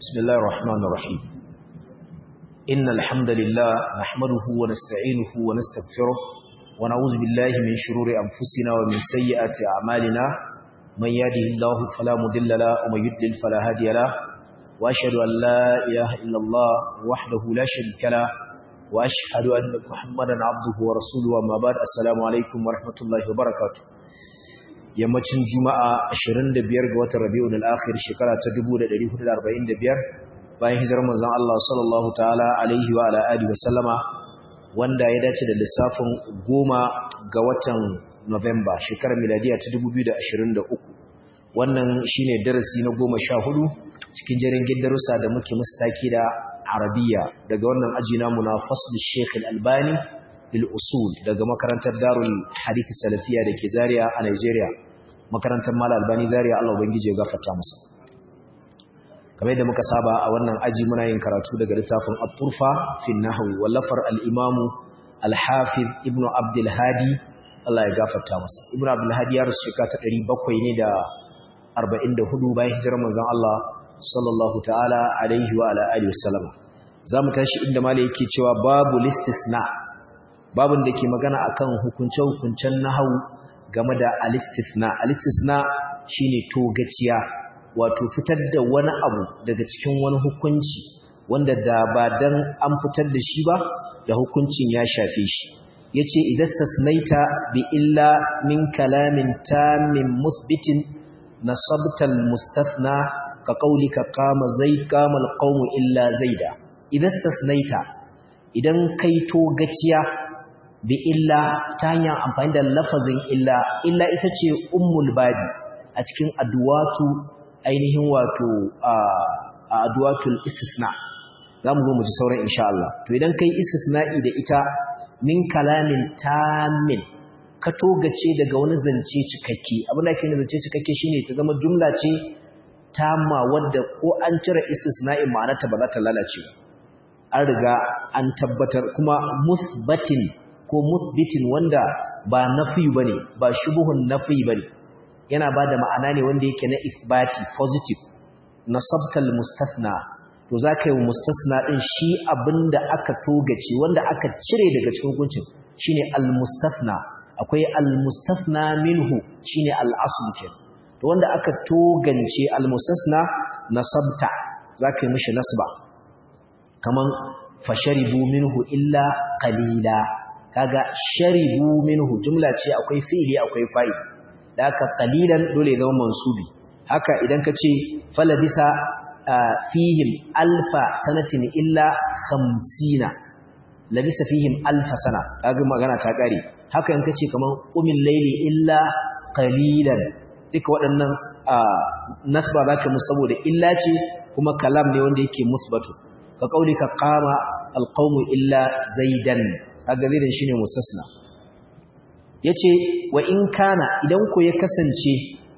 بسم الله الرحمن الرحيم إن الحمد لله نحمده ونستعينه ونستغفره ونعوذ بالله من شرور أنفسنا ومن سيئات أعمالنا من يهده الله فلا مضل له ومن يضلل فلا هادي له وأشهد أن لا إله إلا الله وحده لا شريك له وأشهد أن محمدا عبده ورسوله وما بعد السلام عليكم ورحمة الله وبركاته yammacin juma'a 25 ga watan rabi'ul akhir shekara ta 1445 bayan hijirar manzon Allah sallallahu ta'ala alaihi wa ala alihi wa sallama wanda ya dace da lissafin 10 ga watan November shekarar miladiya ta 2023 wannan shine darasi na 14 cikin jerin darussa da muke mustaki da Arabiya daga wannan aji namu na fasl Sheikh Al-Albani lil usul daga makarantar Darul Hadith Salafiya dake Zaria a Nigeria makarantar Mal Albani Zaria Allah ubangije ya gafarta masa kamar yadda muka saba a wannan aji muna yin karatu daga littafin At-Turfa fi Nahwi wallafar al-Imam Al-Hafiz Ibn Abdul Hadi Allah ya gafarta masa Ibn Abdul Hadi ya rasu shekara ta 700 ne da 44 bayan hijirar manzon Allah sallallahu ta'ala alaihi wa ala alihi wasallam zamu tashi inda malai yake cewa babu listisna babin da ke magana akan hukunce-hukuncen nahawu game da alistisna alistisna shine togaciya wato fitar da wani abu daga cikin wani hukunci wanda da ba dan an fitar da shi ba da hukuncin ya shafe shi yace idastasnaita bi illa min kalamin tamin musbitin nasabta almustathna ka qaulika qama zai qama alqawmu illa zaida idastasnaita idan kai togaciya bi illa ta hanyar amfani da lafazin illa illa ita ce ummul babi a cikin adwatu ainihin wato a adwatul istisna zamu zo mu ji sauran insha Allah to idan kai istisna'i da ita min kalamin tamin ka togace daga wani zance cikakke abin da ke zance cikakke shine ta zama jumla ce tamma wadda ko an cire istisna'in ma'anarta ba za ta lalace an riga an tabbatar kuma musbatin ko musbitin wanda ba nafi bane ba shubuhun nafi bane yana bada ma'ana ne wanda yake na isbati positive nasabtal mustathna to zaka yi mustasna din shi abinda aka togace wanda aka cire daga cikin hukuncin shine al mustathna akwai al mustathna minhu shine al asl ke to wanda aka togance al mustasna nasabta zaka yi mishi nasba kaman fasharibu minhu illa qalila kaga sharibu minhu jumla ce akwai fi'ili akwai fa'il da haka qalilan dole zama mansubi haka idan ka ce falabisa fihim alfa sanatin illa 50 labisa fihim alfa sana kaga magana ta kare haka in ka ce kaman qumil layli illa qalilan duka waɗannan nasba zaka musu saboda illa ce kuma kalam ne wanda yake musbatu ka kaulika qama alqawmu illa zaidan kaga zaidan shine mustasna yace wa in kana idan ko ya kasance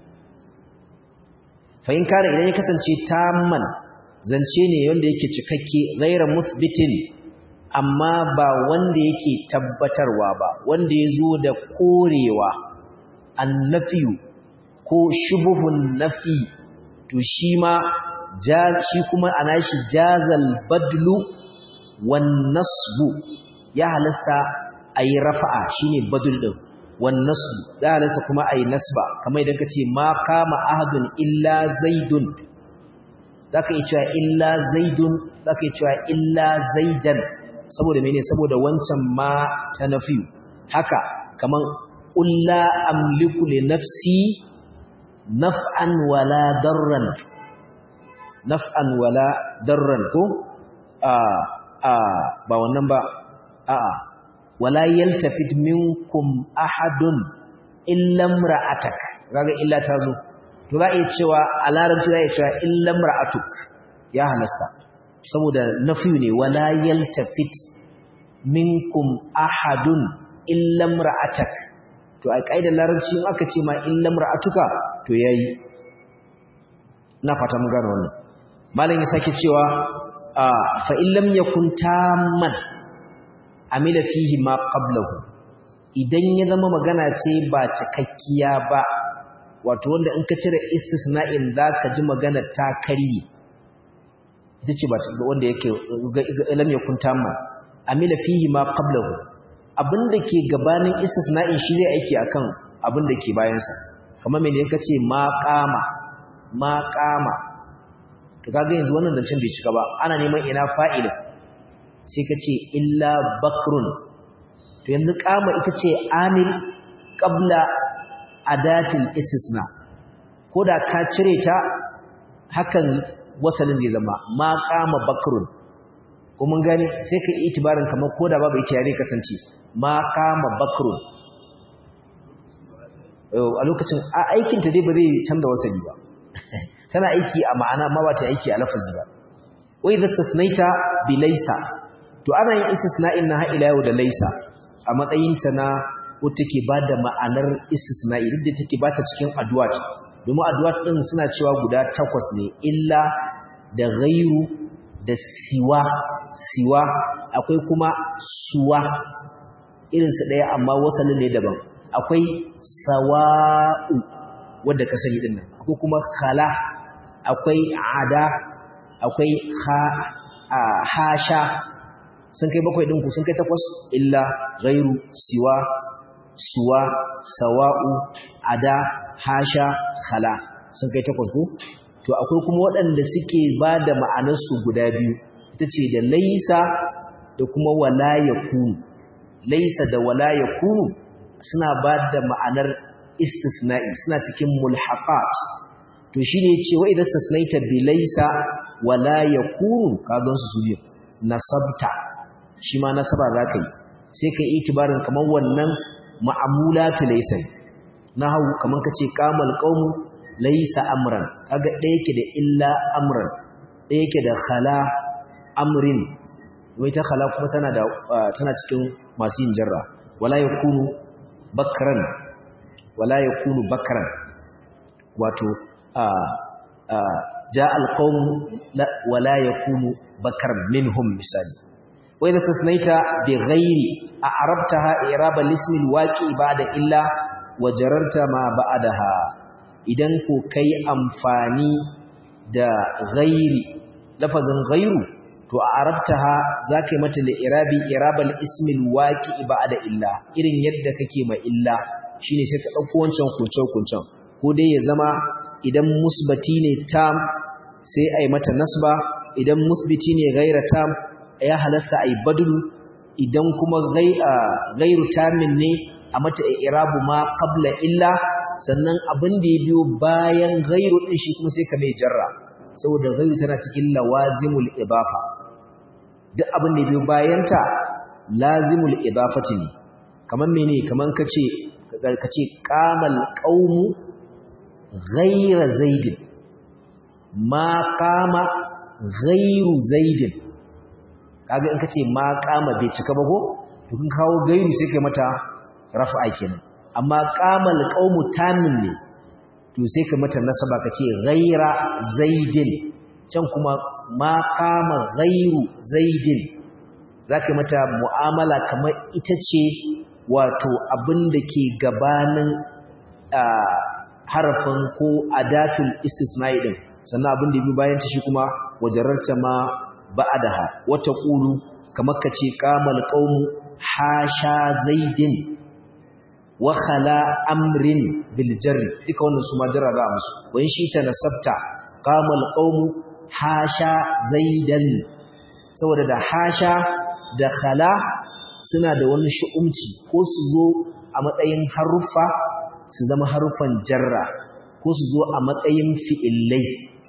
fa in kana idan ya kasance tamman zance ne wanda yake cikakke ghayra muthbitin amma ba wanda yake tabbatarwa ba wanda yazo da korewa annafiyu ko shubuhun nafi to shi ma shi kuma anashi jazal badlu wan nasbu ya halasta a yi rafa'a shi ne badul ɗin wannasu ya halasta kuma a yi nasba kamar idan ka ce ma kama ahadun illa zaidun za ka yi cewa illa zaidun za ka yi cewa illa zaidan saboda mene saboda wancan ma ta nafi haka kamar ƙulla amliku li nafsi naf'an wala darran naf'an wala darran ko a ba wannan ba a'a wala yaltafit minkum ahadun illa imra'atak kaga illa ta zo to za a yi cewa a larabci za a yi cewa illa imra'atuk ya halasta saboda nafi ne wala yaltafit minkum ahadun illa imra'atak to a kaidar larabci in aka ce ma illa imra'atuka to yayi na fata mun gano wannan malam ya sake cewa fa illam yakun tamman amila fihi ma qablahu idan ya zama magana ce ba cikakkiya ba wato wanda in ka cire istisna'in zaka ji magana ta karye ita ce ba wanda yake lam yakun tamma amila fihi ma qablahu abinda ke gabanin istisna'in shi zai aiki akan abinda ke bayan sa kamar me ne kace ma qama ma qama to kaga yanzu wannan zancen bai cika ba ana neman ina fa'ila sai kace illa bakrun to yanzu qama ita ce amil qabla adatil istisna ko da ka cire ta hakan wasalin zai zama ma qama bakrun ko mun gane sai ka yi itibarin kamar ko da babu ita yare kasance ma qama bakrun a lokacin aikin ta dai ba zai canza wasali ba tana aiki a ma'ana ma ba ta aiki a lafazi ba wai da tasnaita bi laysa to ana yin istisna'in na ila yau da laysa a matsayin ta na wata ke bada ma'anar istisna'i duk da take bata cikin addu'a domin addu'a din suna cewa guda takwas ne illa da ghairu da siwa siwa akwai kuma suwa irinsu ɗaya amma wasalin ne daban akwai sawa'u wadda ka sani dinnan akwai kuma khala akwai ada akwai hasha sun kai bakwai ɗinku sun kai takwas illa ghairu siwa suwa sawa'u ada hasha khala sun kai takwas ko to akwai kuma waɗanda suke ba da ma'anarsu guda biyu ita ce da laisa da kuma wala ya kunu laisa da wala ya kunu suna ba da ma'anar istisna'i suna cikin mulhaqat to shi ne ce wa idan sasnaita bi laisa wala ya kunu kagan su biyu nasabta shi ma nasaba za ka yi sai ka yi itibarin kamar wannan ma'amulatu laisa na hau kamar ka ce kamal qaumu laisa amran kaga ɗaya yake da illa amran ɗaya yake da khala amrin wai ta khala kuma tana da tana cikin masu yin jarra wala yakunu bakran wala yakunu bakran wato a a ja alqawm wala yakunu bakran minhum misali wa idha tasnaita bi ghairi a'rabtaha i'rab al-ism al-waqi ba'da illa wa jararta ma ba'daha idan ko kai amfani da ghairi lafazin ghairu to a arabtaha zaka yi mata da irabi irabal ismil waqi ba'da illa irin yadda kake ma illa shine sai ka dauko wancan kuncin kuncin ko dai ya zama idan musbati ne tam sai ai mata nasba idan musbiti ne ghaira tam ya halasta ai badlu idan kuma ghairu tamin ne a mata irabu ma qabla illa sannan abin da ya biyo bayan ghairu din shi kuma sai ka mai jarra saboda ghairu tana cikin lawazimul idafa duk abin da ya biyo bayanta lazimul idafati ne kaman mene kaman kace kace qamal qaumu ghayra zaidin ma qama ghayru zaidin kaga in kace ma qama bai cika ba ko to kun kawo gairu sai kai mata raf'a kenan amma qamal qaumu tamin ne to sai ka mata nasaba kace ghayra zaidin can kuma ma qama ghayru zaidin zaka mata mu'amala kamar ita ce wato abinda ke gabanin harafin ko adatul istisna'i din sannan abinda bi bayan ta shi kuma wajararta ma ba'daha wata qulu kamar kace qamal qaumu hasha zaidin wa khala amrin bil jarri duka wannan su ma jarraba musu wani shi ta nasabta qamal qaumu hasha zaidan saboda da hasha da khala suna da wani shu'umci ko su zo a matsayin haruffa su zama haruffan jarra ko su zo a matsayin fi'illai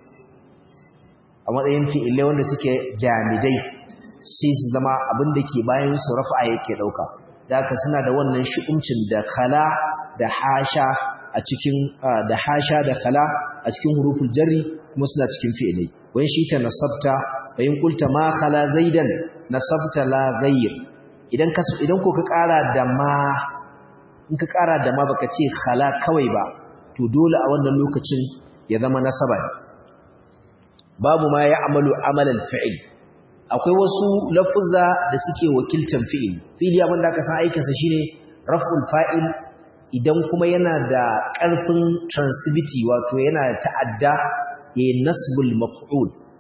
a matsayin fi'illai wanda suke jamidai sai su zama abin da ke bayan su rafa yake dauka da haka suna da wannan shu'umcin da khala da hasha a cikin da hasha da khala a cikin huruful jarri kuma suna cikin fi'illai wani shi ta nasabta bayin kulta ma khala zaidan nasabta la ghayr idan ka idan ko ka ƙara da ma in ka ƙara da ma baka ce khala kawai ba to dole a wannan lokacin ya zama nasaba babu ma ya amalu amalan fi'il akwai wasu lafuzza da suke wakiltan fi'il fi'ili abin da aka san aikinsa shine raf'ul fa'il idan kuma yana da ƙarfin transitivity wato yana ta'adda ya nasbul maf'ul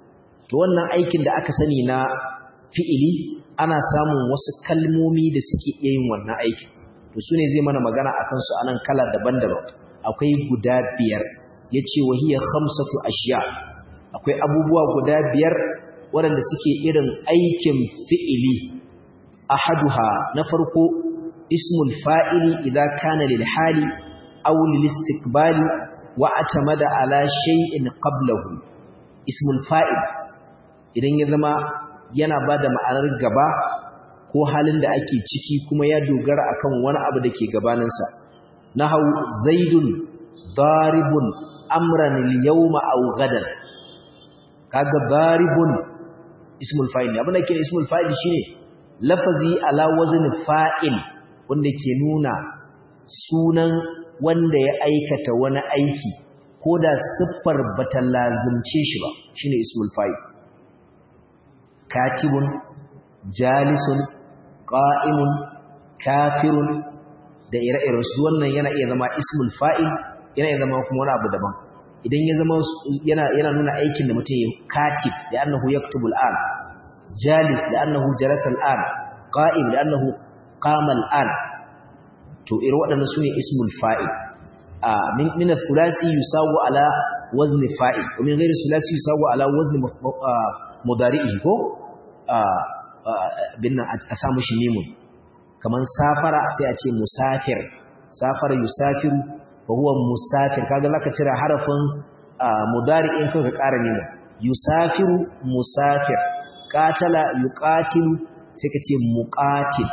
to wannan aikin da aka sani na fi'ili ana samun wasu kalmomi da suke iya yin wannan aikin to su ne zai mana magana a kansu a nan kala daban-daban akwai guda biyar ya ce wahiyar hamsatu ashiya akwai abubuwa guda biyar waɗanda suke irin aikin fi'ili ahaduha na farko ismul fa'ili idza kana lil hali aw lil istiqbali wa atamada ala shay'in qablahu ismul fa'il idan ya zama yana bada ma'anar gaba ko halin da ake ciki kuma ya dogara akan wani abu da ke gabaninsa nahau zaidun daribun amran al-yawma aw gadan kaga daribun ismul fa'il ne abin da ke ismul fa'il shine lafazi ala wazn fa'il wanda ke nuna sunan wanda ya aikata wani aiki ko da siffar bata lazimce shi ba shine ismul fa'il katibun jalisun qa'imun kafirun da ire-iren su wannan yana iya zama ismul fa'il yana iya zama kuma wani abu daban idan ya zama yana yana nuna aikin da mutum ya katib da annahu yaktubu al'an jalis da annahu jalasa al'an qa'im da annahu qama al'an to irin waɗannan sune ismul fa'il a min min al-thulathi yusawu ala wazn fa'il wa min ghairi thulathi yusawu ala wazn mudari'ihi ko bin a samu shi mimun kaman safara sai a ce musafir safara yusafiru wa huwa musafir kaga zaka cire harafin mudari'in kai ka ƙara ne yusafiru musafir qatala yuqatilu sai ka ce muqatil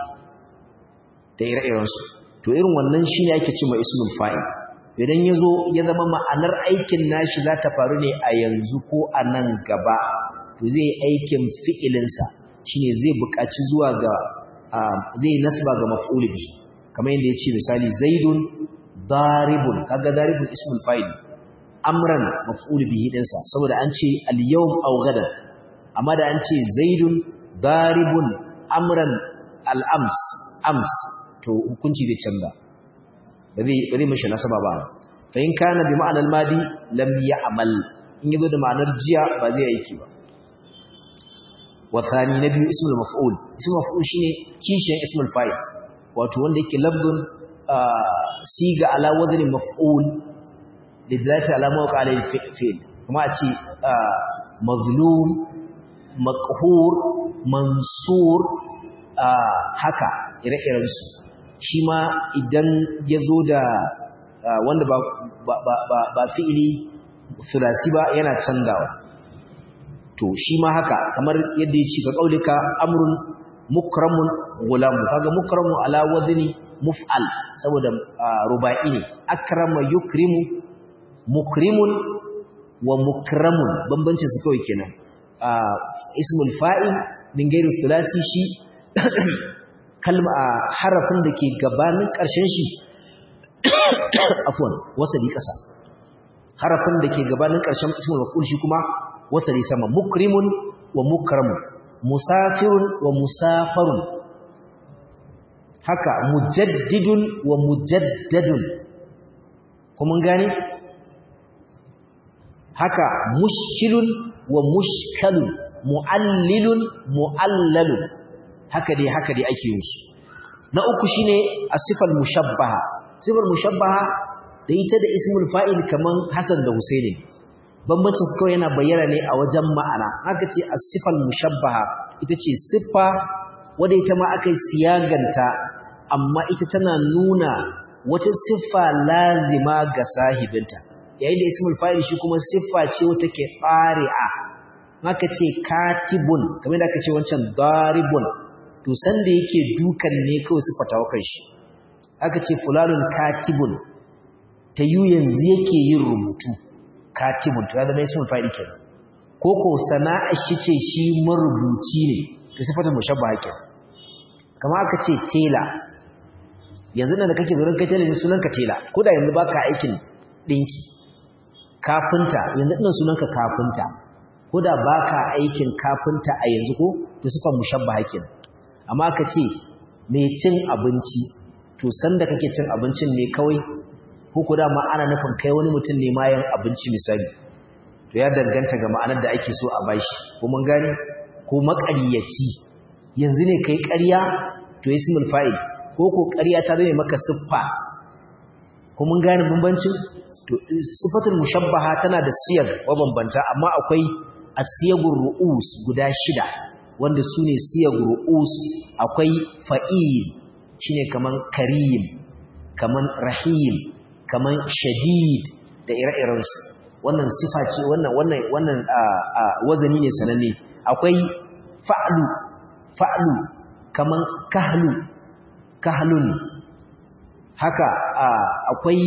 da ire-iren su to irin wannan shine ake cewa ismul fa'il idan yazo ya zama ma'anar aikin nashi za ta faru ne a yanzu ko a nan gaba to zai aikin fi'ilin sa shine zai buƙaci zuwa ga zai nasba ga maf'ul bi kamar yadda yace misali zaidun daribun kaga daribun ismul fa'il amran maf'ul bihi dinsa saboda an ce al-yawm aw gadan amma da an ce zaidun daribun amran al-ams ams to hukunci zai canza ba zai ba zai mishi nasaba ba fa in kana bi ma'anar madi lam ya'mal in yazo da ma'anar jiya ba zai aiki ba wa thani na biyu ismul maf'ul ismul maf'ul shine kishiyan ismul fa'il wato wanda yake lafzun siga ala wadni maf'ul lidhalati ala mawqa alayhi fi'l kuma a ce mazlum maqhur mansur haka ire-iren su shi ma idan ya zo da wanda ba ba fi'ili sulasi ba yana canzawa to shi ma haka kamar yadda ya ce ga kaulika amrun mukramun gulamu kaga mukramu ala wadni muf'al saboda ruba'i ne akrama yukrimu mukrimun wa mukramun bambancin su kawai kenan ismul fa'il min gairi thulathi shi kalma harafin da ke gabanin ƙarshen shi afwan wasali ƙasa harafin da ke gabanin ƙarshen ismul maf'ul shi kuma wasali sama mukrimun wa mukramun musafirun wa musafarun haka mujaddidun wa mujaddadun kuma gane haka mushkilun wa mushkalun mu'allilun mu'allalun haka dai haka dai ake yin su na uku shine asifal mushabbaha sifar mushabbaha da ita da ismul fa'il kaman Hassan da Husaini bambancin su kawai yana bayyana ne a wajen ma'ana haka ce asifal mushabbaha ita ce siffa wadda ita ma aka siyaganta amma ita tana nuna wata siffa lazima ga sahibinta yayin da ismul fa'il shi kuma siffa ce wata ke qari'a haka ce katibun kamar da aka ce wancan daribun to sanda yake dukan ne kawai siffata wa kai shi aka ce fulanun katibun ta yi yanzu yake yin rubutu katibun to ya zama ismul fa'il kenan ko ko sana'ar shi ce shi marubuci ne to sifatar mushabbaha kenan kamar aka ce tela yanzu nan da kake zauren kai tela ne sunanka tela ko da yanzu baka aikin dinki kafinta yanzu ɗin sunanka kafinta ko da baka aikin kafinta a yanzu ko to sifar mushabbaha kenan amma aka ce mai cin abinci to sanda kake cin abincin ne kawai ko ko dama ana nufin kai wani mutum ne ma yan abinci misali to ya danganta ga ma'anar da ake so a bashi ko mun gane ko maƙaryaci yanzu ne kai ƙarya to ismul fa'il ko ko ƙarya ta zame maka siffa ko mun gane bambancin to sifatul mushabbaha tana da siyag mabambanta amma akwai asiyagur ru'us guda shida wanda sune siyag ru'us akwai fa'il shine kaman karim kaman rahim kaman shadid da ire-iren su wannan sifa ce wannan wannan wannan wazani ne sananne akwai fa'lu fa'lu kaman kahlu kahlun haka akwai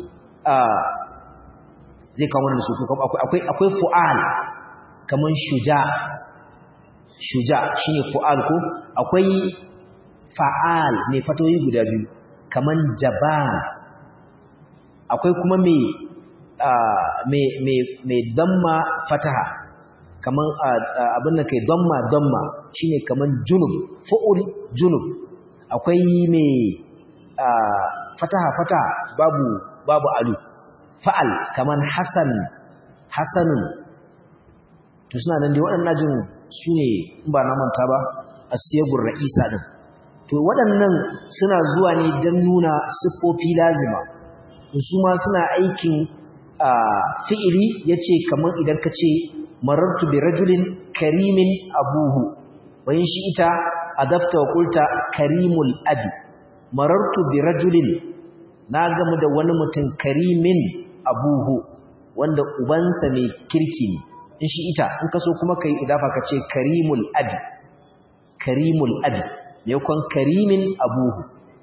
zai kawo wannan su akwai akwai fu'al kaman shuja shuja shine fu'al ko akwai fa'al mai fatoyi guda biyu kaman jaban akwai kuma mai mai mai mai damma fataha kaman abin da kai damma damma shine kaman junub fu'ul junub akwai mai fataha fataha babu babu alu fa'al kaman hasan hasanun to suna nan dai waɗannan jin su ne in ba na manta ba asiyagur ra'isa din to waɗannan suna zuwa ne don nuna siffofi lazima su ma suna aikin fi'ili yace kaman idan ka ce marartu bi rajulin karimin abuhu wayin shi ita adafta wa qulta karimul abi marartu bi rajulin na gamu da wani mutum karimin abuhu wanda ubansa mai kirki ne in shi ita in kaso kuma kai idafa ka ce karimul abi karimul abi yakon karimin abuhu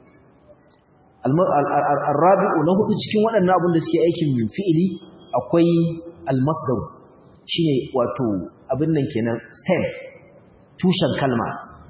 al-rabi'u na hudu cikin waɗannan abin da suke aikin fi'ili akwai al-masdar shine wato abin nan kenan stem tushen kalma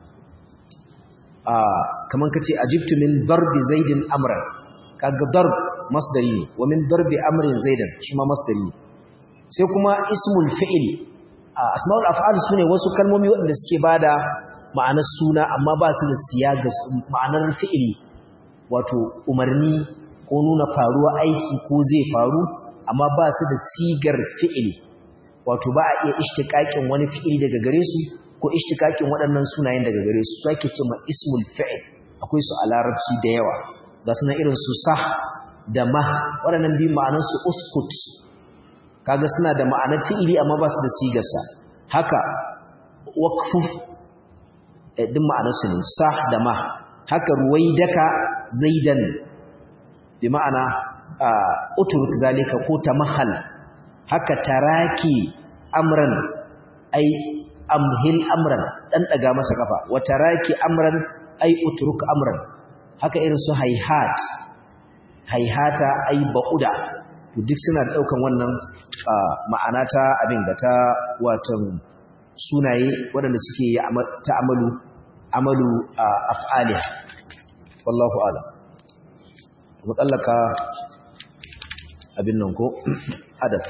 kaman kace ajibtu min darbi zaidin amran kaga darb masdari ne wa min darbi amrin zaidan shi ma masdari ne sai kuma ismul fi'il asmaul af'al sune wasu kalmomi waɗanda suke bada ma'anar suna amma ba su da siyaga ma'anar fi'ili wato umarni ko nuna faruwa aiki ko zai faru amma ba su da sigar fi'ili wato ba a iya ishtiqaqin wani fi'ili daga gare su ko ishtiqaqin waɗannan sunayen daga gare su sake ce ma ismul fi'il akwai su a larabci da yawa ga sunan irin su sah da ma waɗannan biyu ma'anar su uskut kaga suna da ma'anar fi'ili amma ba su da sigarsa haka waqfuf din ma'anar su ne sah da ma haka ruwaidaka zaidan bi ma'ana uturuk zalika ko tamahal haka taraki amran ai amhil amran dan daga masa kafa wa taraki amran ai uturuk amran haka irin su hayhat hayhata ai bauda duk suna daukan wannan ma'ana ta abin da ta watan sunaye waɗanda suke yi ta amalu amalu af'aliha wallahu a'lam mu tsallaka abin nan ko adab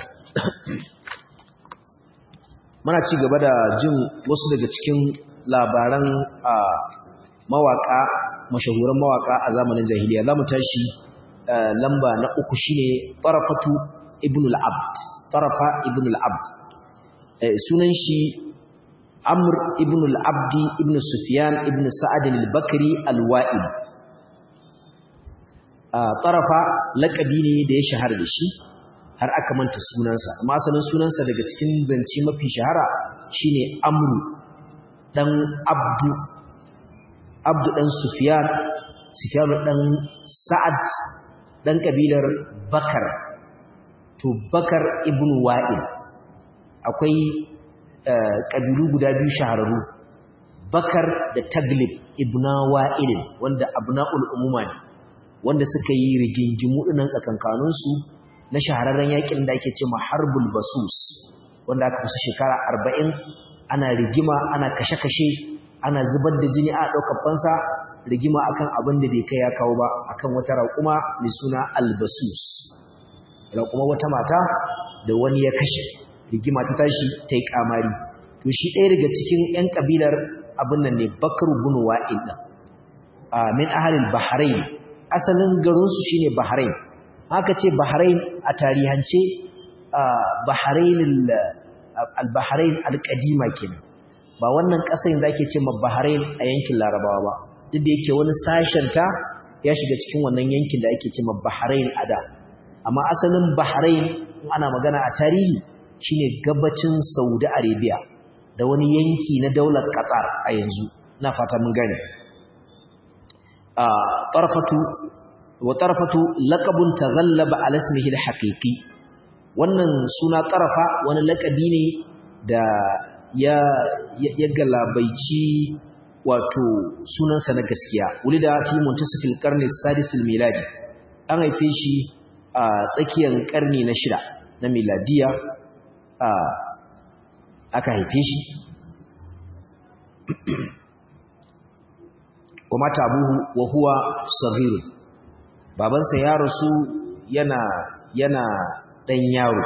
muna ci gaba da jin wasu daga cikin labaran mawaka mashahuran mawaka a zamanin jahiliya za mu tashi lamba na uku shine tarafatu ibn al-abd tarafa ibn al-abd sunan shi amr ibn al-abdi ibn sufyan ibn sa'ad al-bakri al-wa'il tarafa laƙabi ne da ya shahara da shi har aka manta sunansa amma asalin sunansa daga cikin zance mafi shahara shine amru dan abdu abdu dan sufyan sufyan dan sa'ad dan kabilar bakar to bakar ibn wa'il akwai kabilu guda biyu shahararru bakar da taglib ibna wa'il wanda abna'ul umuma ne wanda suka yi rigingimu dinan tsakankaninsu na shahararren yakin da ake ce harbul basus wanda aka kusa shekara arba'in ana rigima ana kashe-kashe ana zubar da jini a ɗaukar fansa rigima akan abin da bai kai ya kawo ba akan wata raƙuma mai suna albasus raƙuma wata mata da wani ya kashe rigima ta tashi ta yi ƙamari to shi ɗaya daga cikin 'yan ƙabilar abin nan ne bakar bin wa'il ɗin min ahalin bahrain asalin garinsu shine bahrain haka ce bahrain a tarihance bahrain al-bahrain al-qadima kenan ba wannan ƙasar da ake ce ma bahrain a yankin larabawa ba duk da yake wani sashen ta ya shiga cikin wannan yankin da ake ce ma bahrain a da amma asalin bahrain ana magana a tarihi shine gabacin saudi arabia da wani yanki na daular qatar a yanzu na fata mun gane a tarfatu wa tarfatu laqabun taghallaba ala ismihi al-haqiqi wannan suna tarafa wani laqabi ne da ya ya galabaici wato sunansa na gaskiya wulida fi muntasifil qarni sadis miladi an haife shi a tsakiyar karni na shida na miladiya a aka haife shi wa mata abuhu wa huwa saghir babansa ya rasu yana yana dan yaro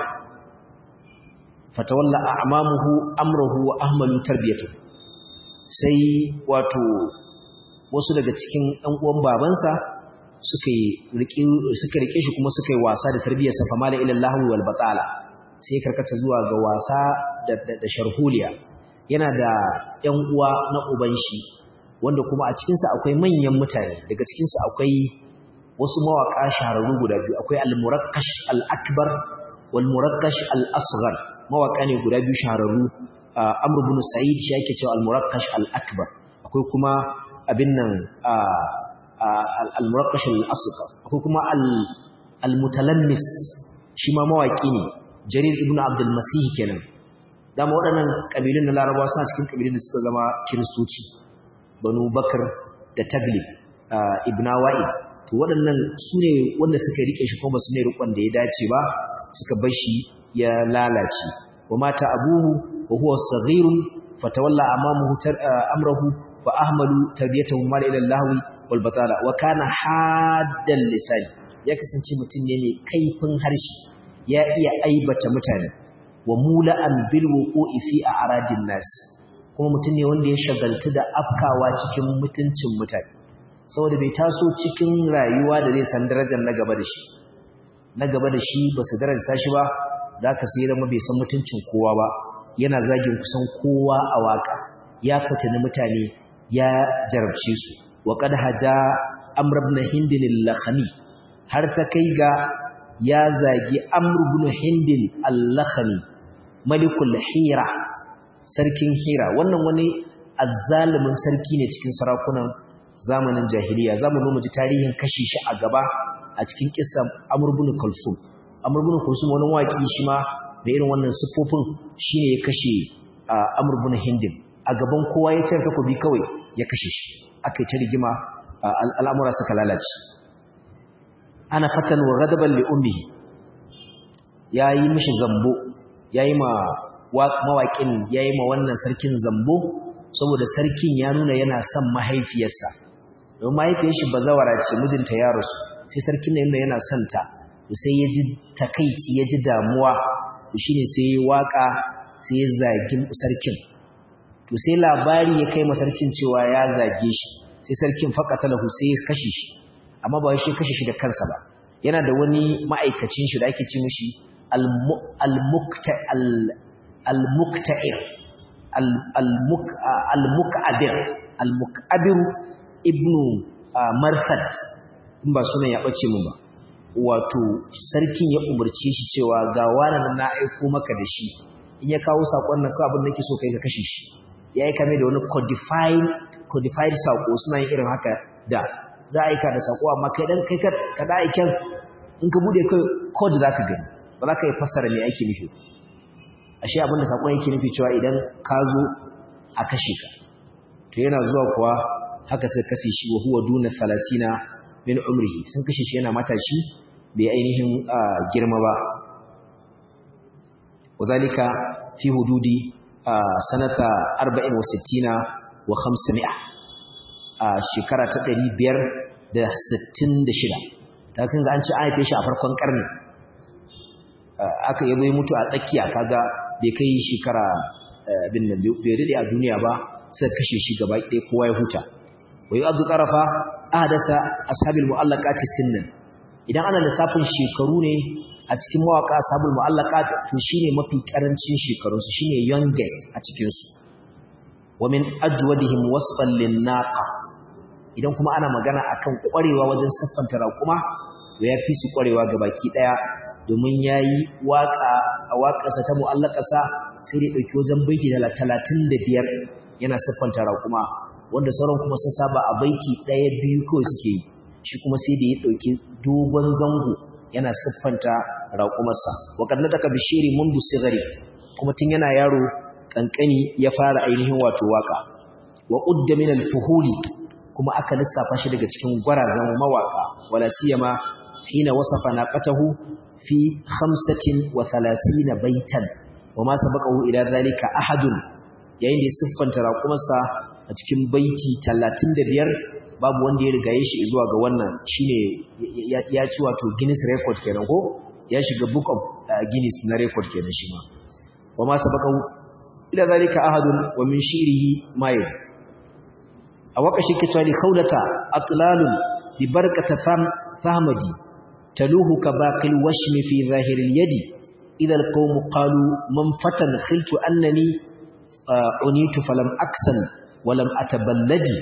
fatawalla a'mamuhu amruhu wa ahmalu tarbiyatu sai wato wasu daga cikin ɗan uwan babansa suka rike suka rike shi kuma suka yi wasa da tarbiyarsa famala ila lahu wal batala sai karkata zuwa ga wasa da da sharholiya yana da ƴan uwa na uban shi wanda kuma a cikin sa akwai manyan mutane daga cikin sa akwai wasu mawaka shahararru guda biyu akwai al-murakkash al-akbar wal murakkash al-asghar mawaka ne guda biyu shahararru amr ibn sa'id shi yake cewa al-murakkash al-akbar akwai kuma abin nan al-murakkash al-asghar akwai kuma al-mutalammis shi ma mawaki ne jarir ibn abdul masih kenan dama waɗannan kabilun na larabawa suna cikin kabilun da suka zama kiristoci banu bakar da taglib ibn wa'id to waɗannan su ne wanda suka rike shi kuma su ne rikon da ya dace ba suka bar shi ya lalace wa mata abuhu wa huwa saghirun fatawalla amamuhu amrahu fa ahmalu tarbiyatahu mal ila lahwi wal batala wa kana haddan lisan ya kasance mutum ne mai kaifin harshe ya iya aibata mutane wa mula'an bil wuqu'i fi a'radin nas kuma mutum ne wanda ya shagaltu da afkawa cikin mutuncin mutane saboda bai taso cikin rayuwa da zai san darajar na gaba da shi na gaba da shi ba su daraja shi ba za ka sai zama bai san mutuncin kowa ba yana zagin kusan kowa a waka ya fitini mutane ya jarabce su wa qad haja amr ibn hind al-lakhmi har ta kai ga ya zagi amr ibn hind al-lakhmi malikul hira sarkin hira wannan wani azzalumin sarki ne cikin sarakunan zamanin jahiliya zamu zo mu ji tarihin kashi shi a gaba a cikin kissan Amr ibn Kulsum Amr ibn Kulsum wani waki shi ma da irin wannan sifofin shine ya kashe Amr ibn Hindim a gaban kowa ya tsaya takobi kawai ya kashe shi akai ta rigima al'amura suka lalace ana fatan wa ghadaban li ummihi yayi mishi zambo yayi ma mawaƙin yayi ma wannan sarkin zambo saboda sarkin ya nuna yana son mahaifiyarsa don mahaifiyar shi bazawara ce mijinta ya rasu sai sarkin nan yana yana son ta sai ya ji takaici ya ji damuwa shine sai ya waka sai ya zagi sarkin to sai labari ya kai ma sarkin cewa ya zage shi sai sarkin faqatalahu sai ya kashe shi amma ba shi kashe shi da kansa ba yana da wani ma'aikacin shi da ake ce mishi al-mukta'ir al-muk'abir al-muk'abir ibnu marsad in ba sunan ya bace mu ba wato sarkin ya umarce shi cewa ga wani na aiko maka da shi in ya kawo sakon nan kawai abin da nake so kai ka kashe shi ya aika mai da wani codified codified sako suna yin irin haka da za a aika da sako amma kai dan kai ka da aiken in ka bude kai code zaka gani ba za ka yi fassara me ake nufi ashe abin da sakon yake nufi cewa idan ka zo a kashe ka to yana zuwa kuwa haka sai kashe shi wa huwa duna 30 min umrihi sun kashe shi yana matashi bai ainihin girma ba wazalika fi hududi sanata 40 wa 60 wa 500 a shekara ta 566 ta kan ga an ci haife shi a farkon karni aka yabo ya mutu a tsakiya kaga bai kai shekara bin nan bai rade a duniya ba sai kashe shi gaba ɗaya kowa ya huta wai abdu qarafa ahdasa ashabil mu'allaqati sinnan idan ana lissafin shekaru ne a cikin mawaka sabul mu'allaqat to shine mafi karancin shekaru su shine youngest a cikin su wa min ajwadihim wasfan lin-naqa idan kuma ana magana akan kwarewa wajen siffanta raƙuma to yafi su kwarewa gabaki daya domin yayi waka a waƙarsa ta mu'allaqasa sai dai dauki wajen baiti 35 yana siffanta raƙuma wanda sauran kuma sun saba a baiti daya biyu kawai suke yi shi kuma sai da ya dauki dogon zango yana siffanta raƙumarsa waƙar na taka bishiri mundu sigari kuma tun yana yaro ƙanƙani ya fara ainihin wato waƙa wa ƙudda min alfuhuli kuma aka lissafa shi daga cikin gwarazan mawaƙa wala siyama hina wasafa naqatahu fi 35 baitan wa ma sabaqahu ila zalika ahadun yayin da ya siffanta raƙumarsa a cikin baiti 35 babu wanda ya rigaye shi zuwa ga wannan shine ya ci wato Guinness record kenan ko ya shiga book of Guinness na record kenan shi ma wama sabaqahu ila zalika ahadun wa min shirihi may a waka shi ke tsari khawlata atlalun bi barkata fahmadi taluhu ka baqil washmi fi zahir al-yadi idha al-qawm qalu man fatan khiltu annani unitu falam aksan ولم أتبلدي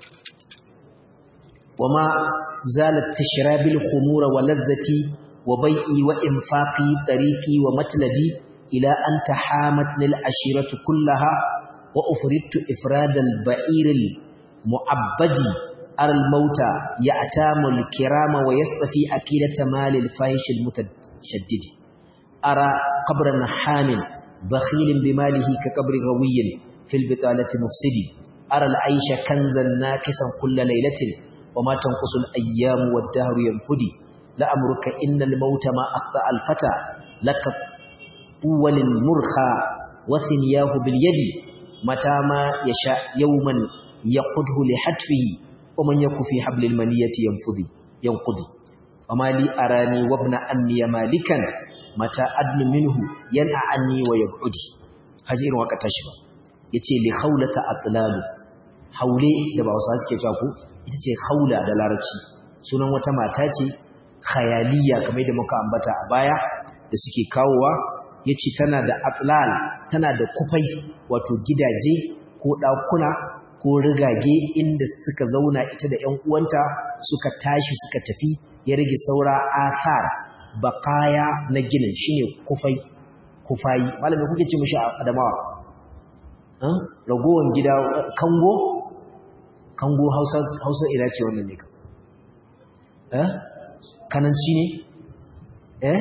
وما زالت تشراب الخمور ولذتي وبيئي وإنفاقي طريقي ومتلدي إلى أن تحامتني العشيرة كلها وأفردت إفراد البعير المعبد أرى الموت يأتام الكرام ويصطفي أكيدة مال الفاحش المتشدد أرى قبرا حام بخيل بماله كقبر غوي في البطالة مفسدي أرى العيش كنزا ناكسا كل ليلة وما تنقص الأيام والدهر ينفدي لأمرك إن الموت ما أخطأ الفتى لك أول مرخى وثنياه باليد متى ما يشاء يوما يقده لحتفه ومن يك في حبل المنية ينفذي ينقضي وما لي أراني وابن أمي مالكا متى أدن منه ينأ عني ويبعدي هجير وقت تشبه يتي لخولة أطلال haule da ba wasu suke cewa ko ita ce haula da larabci sunan wata mata ce khayaliya kamar da muka ambata a baya da suke kawowa yace tana da atlal tana da kufai wato gidaje ko dakuna ko rigage inda suka zauna ita da ƴan uwanta suka tashi suka tafi ya rage saura athar baqaya na ginin shine kufai kufai malami kuke ce mishi adamawa ragowan gida kango kango hausa hausa ina ce wannan ne eh kananci ne eh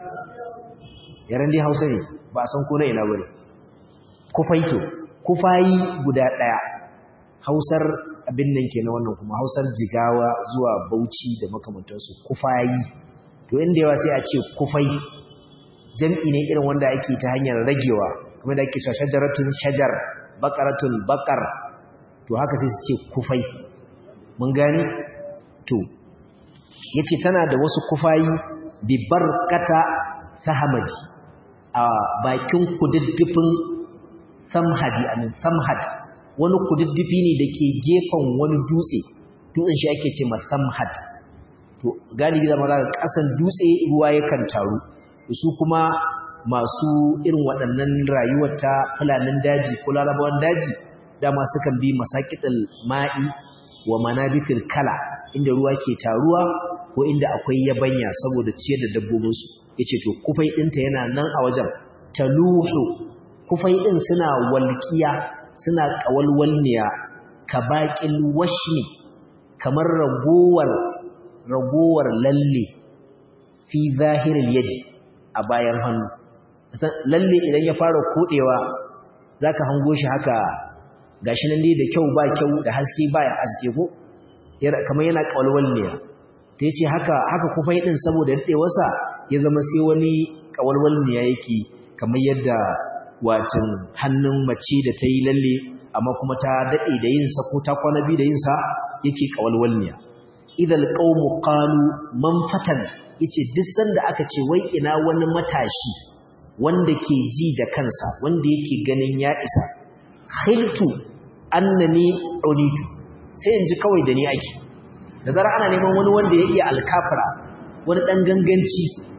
yaran dai hausa ne ba san ko na ina bane kufaito kufayi guda daya hausar abin nan kenan wannan kuma hausar jigawa zuwa bauchi da makamantansu kufayi to inda yawa sai a ce kufai jam'i ne irin wanda ake ta hanyar ragewa kuma da ake shajaratun shajar baqaratun baqar to haka sai su ce kufai mun gani to yace tana da wasu kufayi bi barkata sahamadi a bakin kududdufin samhadi amin samhad wani kududdufi ne dake gefen wani dutse dutsen shi ake ce samhad to galibi zama za ka kasan dutse ruwa yakan taru su kuma masu irin waɗannan rayuwar ta fulanin daji ko larabawan daji dama sukan bi masakital ma'i wa manabitil kala inda ruwa ke taruwa ko inda akwai yabanya saboda ciyar da dabbobinsu yace to kufai ɗinta yana nan a wajen taluhu kufai ɗin suna walƙiya suna ƙawalwalniya ka baƙin washmi kamar ragowar ragowar lalle fi zahiril yadi a bayan hannu lalle idan ya fara kodewa zaka hango shi haka gashi nan dai da kyau ba kyau da haske ba ya haske ko kamar yana kawalwalniya ta yace haka haka kufai din saboda dadewarsa ya zama sai wani kawalwalniya yake kamar yadda watin hannun mace da ta yi lalle amma kuma ta dade da yin sa ko ta kwana bi da yin sa yake kawalwalniya idal qaumu qalu man fatan yace duk sanda aka ce wai ina wani matashi wanda ke ji da kansa wanda yake ganin ya isa khiltu annani unitu sai in ji kawai da ni ake da zara ana neman wani wanda ya iya alkafara wani dan ganganci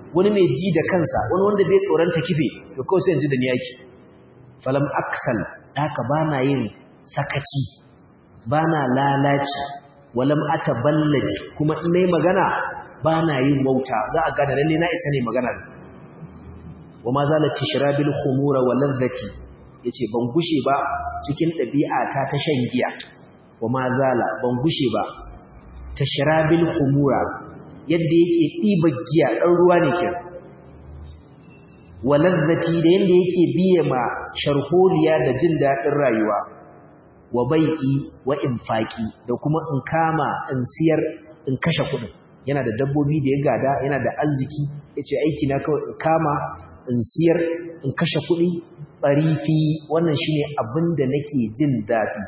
wani mai ji da kansa wani wanda bai tsoron ta kife to kawai sai in ji da ni yaki falam aksal haka bana yin sakaci bana lalaci walam ataballaji kuma in nayi magana bana yin wauta za a gane lalle na isa ne magana wa ma zalat tishrabil khumura wa ladhati yace ban gushe ba cikin ɗabi'ata ta shan giya wa ma zala ban gushe ba tashrabil khumura yadda yake ɗiba giya ɗan ruwa ne ke wa ladhati da yanda yake biye ma sharholiya da jin daɗin rayuwa wa bai'i wa infaki da kuma in kama in siyar in kashe kuɗin yana da dabbobi da ya gada yana da arziki yace aiki na kawai in kama in siyar in kashe kuɗi ɓarifi wannan shine abin da nake jin daɗi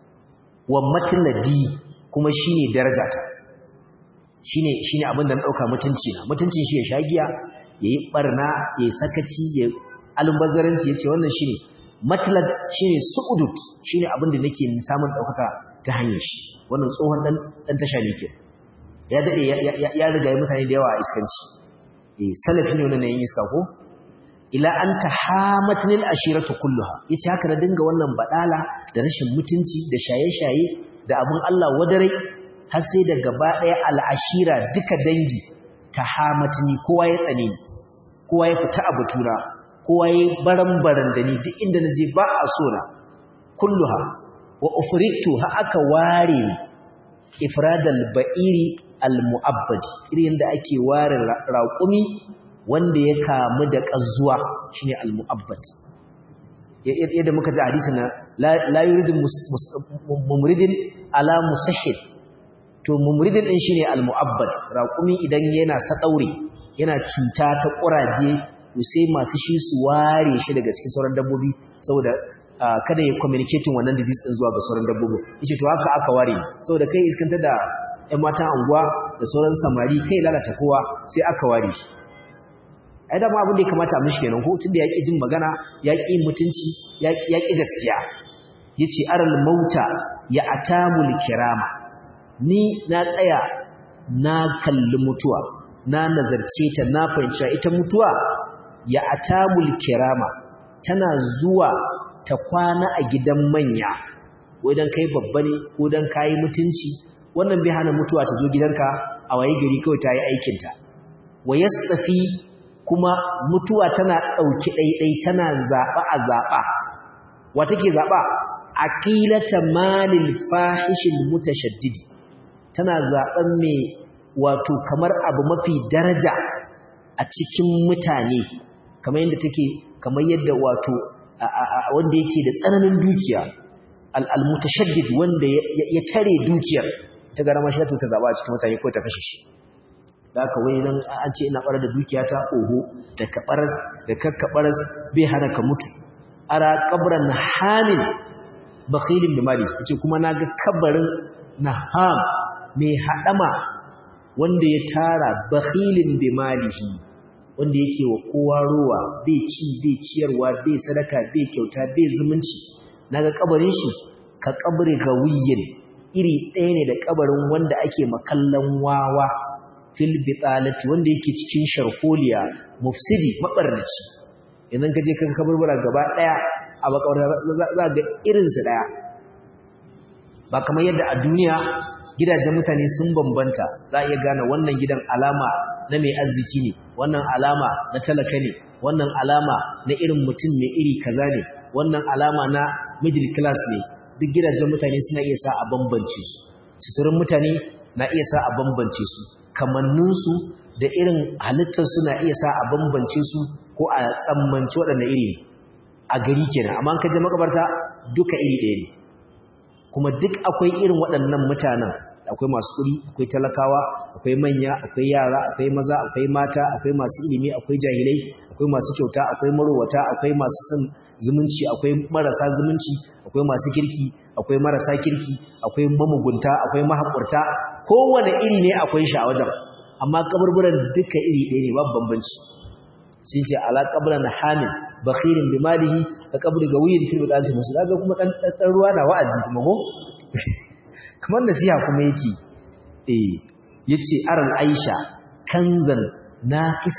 wa matladi kuma shine darajata shine shine abin da na ɗauka mutunci na mutuncin shi ya sha giya yayi barna yayi sakaci yayi albazaranci yace wannan shine matlad shine su'udut shine abin da nake samun ɗaukaka ta hanyar shi wannan tsohon dan dan tasha ne ke ya dade ya riga mutane da yawa a iskanci eh salafi ne wannan yin iska ko ila an tahamatnil ashiratu kulluha yace haka na dinga wannan badala da rashin mutunci da shaye-shaye da abun Allah wadarai har sai da gaba daya al'ashira duka dangi tahamatni kowa ya tsane ni kowa ya fita a batura kowa ya baran-baran da ni duk inda naje ba a so na kulluha wa ufritu ha aka ware ifradal ba'iri al-mu'abbadi irin da ake ware raƙumi wanda ya kamu da ƙazuwa shine al-mu'abbad yadda muka ji hadisi na la yuridu mumridin ala musahhid to mumridin din shine al-mu'abbad raqumi idan yana sadaure yana cuta ta kuraje to sai masu shi su ware shi daga cikin sauran dabbobi saboda kada ya communicating wannan disease din zuwa ga sauran dabbobi yace to haka aka ware saboda kai iskanta da ƴan matan anguwa da sauran samari kai lalata kowa sai aka ware shi ai dama abin da ya kamata a mishi kenan ko tunda ya ƙi jin magana ya ƙi mutunci ya ƙi gaskiya yace aral mauta ya atamul kirama ni na tsaya na kalli mutuwa na nazarce ta na fahimci ita mutuwa ya atamul kirama tana zuwa ta kwana a gidan manya ko dan kai babba ne ko dan kai mutunci wannan bai hana mutuwa ta zo gidanka a waye gari kawai ta yi aikinta wa yastafi kuma mutuwa tana ɗauki ɗaiɗai tana zaɓa a zaɓa wa take zaɓa aqilata malil fahishil mutashaddidi tana zaɓen mai wato kamar abu mafi daraja a cikin mutane kamar yadda take kamar yadda wato wanda yake da tsananin dukiya al-mutashaddid wanda ya tare dukiyar ta gara mashi ta zaɓa a cikin mutane ko ta kashe shi da aka wai nan an ce ina ɓarar da dukiyata oho da kaɓaras da kakkaɓaras bai hana ka mutu ara ƙabran hamin bakhilin da mali ce kuma na ga kabarin naham mai haɗama wanda ya tara bakhilin bi malihi wanda yake wa kowa rowa bai ci bai ciyarwa bai sadaka bai kyauta bai zumunci naga kabarin shi ka kabri gawiyin iri ɗaya ne da kabarin wanda ake makallan wawa fil bitalati wanda yake cikin sharholiya mufsidi mabarnaci idan ka je kan kaburbura gaba daya a bakawar za ga irin su daya ba kamar yadda a duniya gidajen mutane sun bambanta za a iya gane wannan gidan alama na mai arziki ne wannan alama na talaka ne wannan alama na irin mutum mai iri kaza ne wannan alama na middle class ne duk gidajen mutane suna iya sa a bambance su suturin mutane na iya sa a bambance su kamanninsu da irin halittarsu na iya sa a bambance su ko a tsammanci waɗanda iri a gari kenan amma ka je makabarta duka iri ɗaya ne kuma duk akwai irin waɗannan mutanen akwai masu kuɗi akwai talakawa akwai manya akwai yara akwai maza akwai mata akwai masu ilimi akwai jahilai akwai masu kyauta akwai marowata akwai masu son zumunci akwai marasa zumunci akwai masu kirki akwai marasa kirki akwai mamugunta akwai mahaƙurta kowane iri ne akwai shi a wajen amma kaburburan duka iri ɗaya ne babu bambanci sun ce ala kabran hamin bakhirin bi malihi ka kabri gawiyin fil bidalati musu daga kuma dan dan ruwa na wa'azi kuma ko kamar nasiha kuma yake eh yace aral aisha kanzan naqisan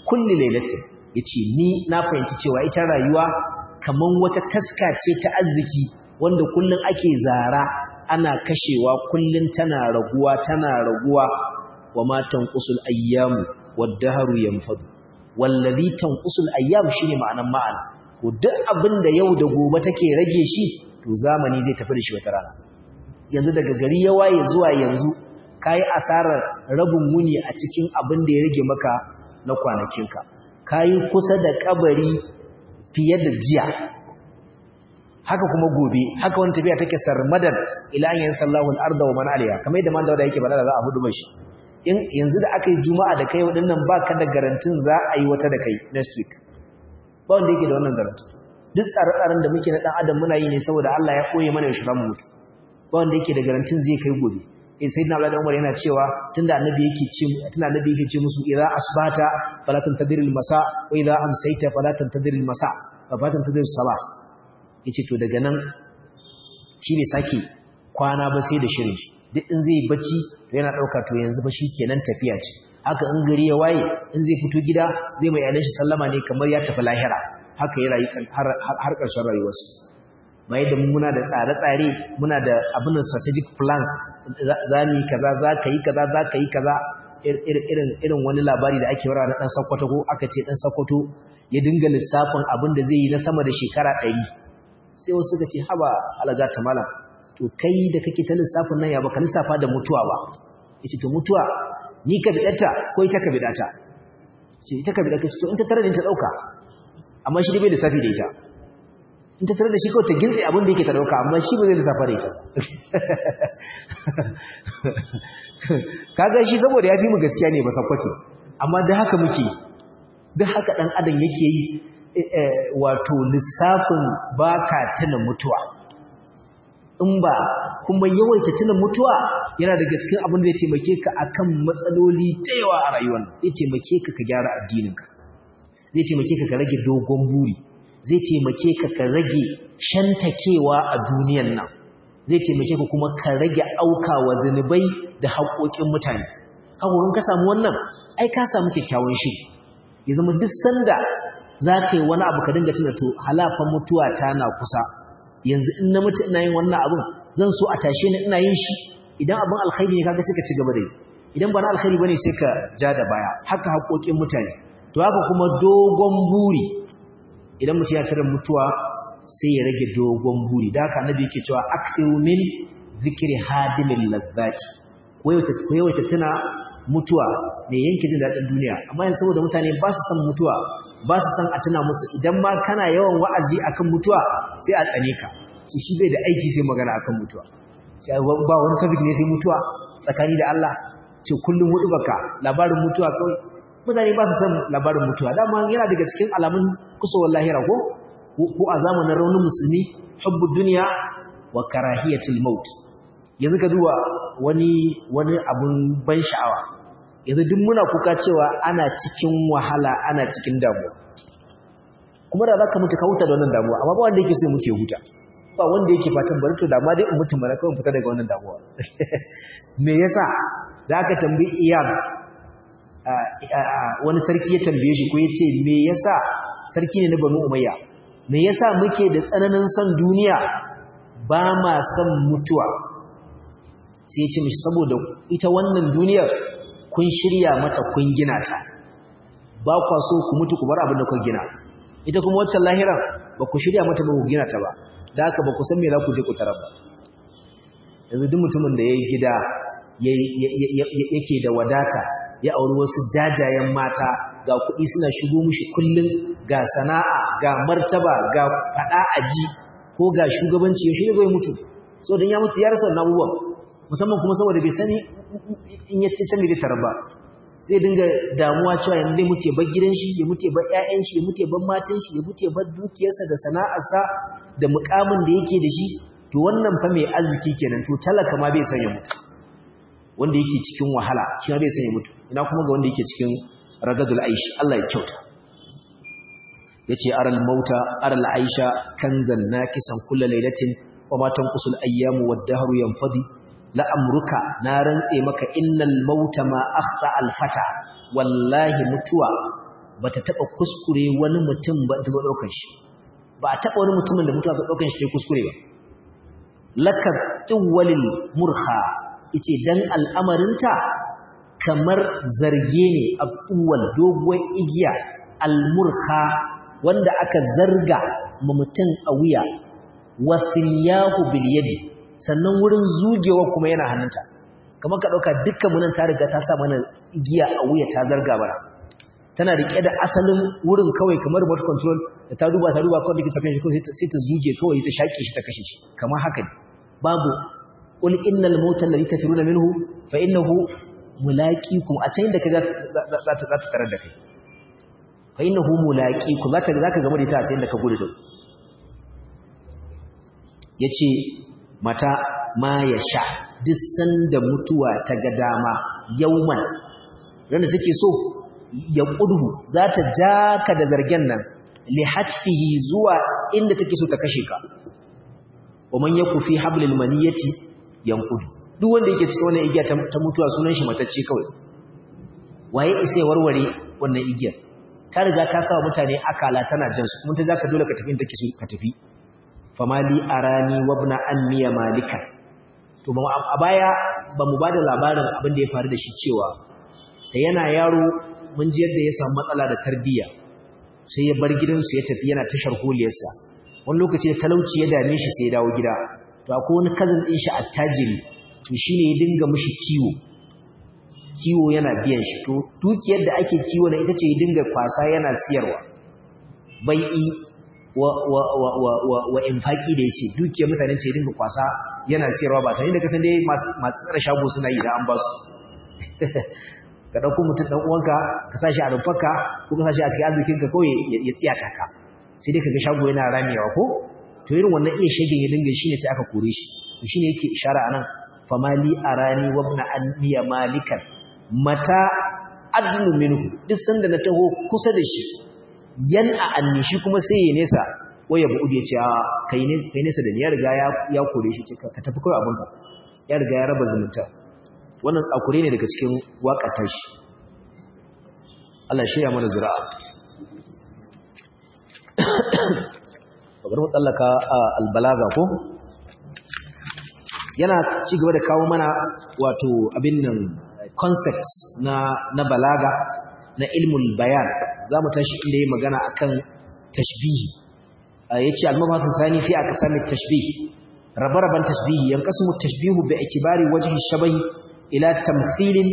kulli lailatin yace ni na fahimci cewa ita rayuwa kaman wata taska ce ta arziki wanda kullun ake zara ana kashewa kullun tana raguwa tana raguwa wa ma tanqusul ayyamu wad-dahru yanfadu wallazi tanqusul ayyam shine ma'anan ma'ana ko duk abinda yau da gobe take rage shi to zamani zai tafi da shi wata rana yanzu daga gari ya waye zuwa yanzu kayi asarar rabin wuni a cikin abin da ya rage maka na kwanakinka kayi kusa da kabari fiye da jiya haka kuma gobe haka wani tafiya take sarmadan ila an yansallahu al-arda wa man alayha kamar yadda manzo da yake bada za a hudu mashi in yanzu da aka yi juma'a da kai wadannan baka da garantin za a yi wata da kai next week ba wanda yake da wannan garantin duk tsare-tsaren da muke na dan adam muna yi ne saboda Allah ya koye mana yaushe mu mutu ba wanda yake da garantin zai kai gobe eh sayyidina Abdullah Umar yana cewa tunda annabi yake ce tunda annabi yake ce musu idza asbata fala tantadir al-masa wa idza amsayta fala tantadir al-masa fa fala tantadir as-salah yace to daga nan shi ne sake kwana ba sai da shirin shi duk in zai bacci to yana dauka to yanzu ba shikenan tafiya ce haka in gari ya waye in zai fito gida zai mai yalan shi sallama ne kamar ya tafi lahira haka ya rayu har ƙarshen rayuwarsa mai da muna da tsare-tsare muna da abin strategic plans za mu yi kaza za ka yi kaza za ka yi kaza irin wani labari da ake wara na ɗan sakwato ko aka ce ɗan sakwato ya dinga lissafin abin da zai yi na sama da shekara ɗari sai wasu suka ce haba alaga ta malam to kai da kake ta lissafin nan ya baka lissafa da mutuwa ba yace to mutuwa ni ka bidata ko ita ka bidata ce ita ka bidata to in ta tare da ta dauka amma shi bai lissafi da ita in ta tare da shi kawai ta gintse abin da yake ta dauka amma shi ba zai lissafa da ita kaga shi saboda ya fi mu gaskiya ne ba sakwace amma da haka muke duk haka dan adam yake yi wato lissafin baka tuna mutuwa in ba kuma yawaita tuna mutuwa yana daga cikin abin da ya taimake ka akan matsaloli da yawa a rayuwar zai taimake ka ka gyara addininka zai taimake ka ka rage dogon buri zai taimake ka ka rage shantakewa a duniyan nan zai taimake ka kuma ka rage aukawa zunubai da haƙoƙin mutane kakurin ka samu wannan ai ka samu kyakkyawan shiri ya zama duk sanda za ka yi wani abu ka dinga tuna to halafan mutuwa ta na kusa yanzu in na mutu ina yin wannan abin zan so a tashe ni ina yin shi idan abin alkhairi ne kaga sai ka ci gaba da yi idan ba na alkhairi bane sai ka ja da baya haka haƙoƙin mutane to haka kuma dogon buri idan mutum ya tara mutuwa sai ya rage dogon buri da haka annabi yake cewa akthiru min zikri hadimil ladzati ko yawaita tuna mutuwa mai yanke jin daɗin duniya amma yanzu saboda mutane ba su san mutuwa ba su san a tuna musu idan ma kana yawan wa'azi akan mutuwa sai a tsane ka ce shi bai da aiki sai magana akan mutuwa sai ba wani topic ne sai mutuwa tsakani da Allah ce kullum hudu baka labarin mutuwa kawai mutane ba su san labarin mutuwa dama yana daga cikin alamun kusowar lahira ko ko a zamanin raunin musulmi hubbu duniya wa karahiyatul maut yanzu ka duba wani wani abun ban sha'awa yanzu duk muna kuka cewa ana cikin wahala ana cikin damuwa kuma da zaka mutu ka huta da wannan damuwa amma ba wanda yake so ya mutu ya huta ba wanda yake fatan bari to da ma dai in mutu mana kawai fita daga wannan damuwa me yasa da aka tambayi iyam wani sarki ya tambaye shi ko ya ce me yasa sarki ne na banu umayya me yasa muke da tsananin son duniya ba ma son mutuwa sai ya ce mishi saboda ita wannan duniyar kun shirya mata kun gina ta ba kwa so ku mutu ku bar abin da kun gina ita kuma waccan lahiran ba ku shirya mata ba ku gina ta ba da haka ba ku san me za ku je ku tarar ba yanzu duk mutumin da ya yi gida yake da wadata ya auri wasu jajayen mata ga kuɗi suna shigo mushi kullum ga sana'a ga martaba ga faɗa aji ko ga shugabanci ya shirya zai mutu so don ya mutu ya rasa wannan abubuwan musamman kuma saboda bai sani in ya can da tarar ba zai dinga damuwa cewa yanzu zai mutu ya bar gidan shi ya mutu ya bar ƴaƴan shi ya mutu ya bar matan shi ya mutu ya bar dukiyarsa da sana'arsa da mukamin da yake da shi to wannan fa mai arziki kenan to talaka ma bai san ya mutu wanda yake cikin wahala shi ma bai san ya mutu ina kuma ga wanda yake cikin ragadul aishi Allah ya kyauta yace aral mauta aral aisha kanzan nakisan kullu lailatin wa ma tanqusul ayyamu wad-dahru yanfadi la amruka na rantse maka innal mauta ma akhta al-fata wallahi mutuwa bata taba kuskure wani mutum ba ta daukar shi ba a taba wani mutumin da mutuwa ta daukar shi ta kuskure ba laka tuwalil murha yace dan al'amarinta kamar zarge ne a tuwal doguwar igiya almurha wanda aka zarga ma mutum a wuya wasilyahu bil yadi sannan wurin zugewa kuma yana hannunta kamar ka dauka dukkan munan ta riga ta sa mana igiya a wuya ta zarga bara tana rike da asalin wurin kawai kamar remote control da ta duba ta duba kawai ta kanshi kawai sai ta zuge kawai ta shaƙe shi ta kashe shi kamar haka ne babu qul innal mauta alladhi tafiruna minhu fa innahu mulaqikum a can da kaga za ta za ta tarar da kai fa innahu mulaqikum za ta zaka game da ita a can da ka gudu da yace mata ma ya sha duk sanda mutuwa ta ga dama yauman randa take so ya ƙudu za ta ja ka da zargen nan lihatfihi zuwa inda take so ta kashe ka waman ya kufi hablil maniyati yanqudu duk wanda yake cikin wannan igiya ta mutuwa sunan shi matacce kawai waye isa ya warware wannan igiyar ta riga ta sa mutane akala tana jan su kuma ta zaka dole ka tafi inda take so ka tafi famali arani wabna anniya malika to a baya ba mu bada labarin abin da ya faru da shi cewa da yana yaro mun ji yadda ya samu matsala da tarbiyya sai ya bar gidansu ya tafi yana tashar holiyarsa wani lokaci da talauci ya dame shi sai ya dawo gida to akwai wani cousin din shi attajiri to shine ya dinga mishi kiwo kiwo yana biyan shi to dukiyar da ake kiwo na ita ce ya dinga kwasa yana siyarwa bai'i wa wa wa wa wa, wa infaki da yace dukiyar mutane ce ya dinga kwasa yana siyarwa ba sai da kasan dai masu tsara shago suna yi da an ba su ka ɗauko mutum ɗan uwanka ka sa shi a rumfarka ko ka sa shi a cikin arzikinka kawai ya tsiyata ka sai dai ka ga shago yana ramewa ko to irin wannan iya shagin ya dinga shine sai aka kore shi to shine yake ishara anan famali arani wa ibn anbiya malikan mata adnu minhu duk sanda na taho kusa da shi yan a anni shi kuma sai ya nesa waya bu ya ce a kai ne kai nesa da ni ya riga ya kore shi ka tafi kawai abinka ya riga ya raba zumunta wannan tsakure ne daga cikin waƙatar shi Allah shirya mana zira'a bari mu tsallaka albalaga ko yana ci gaba da kawo mana wato abin nan concepts na na balaga na ilmul bayan za mu tashi inda yi magana akan tashbihi yace al-mabathu thani fi aqsami tashbih rabe-raben tashbihi yanqasimu tashbihu bi ikibari wajhi shabahi ila tamthilin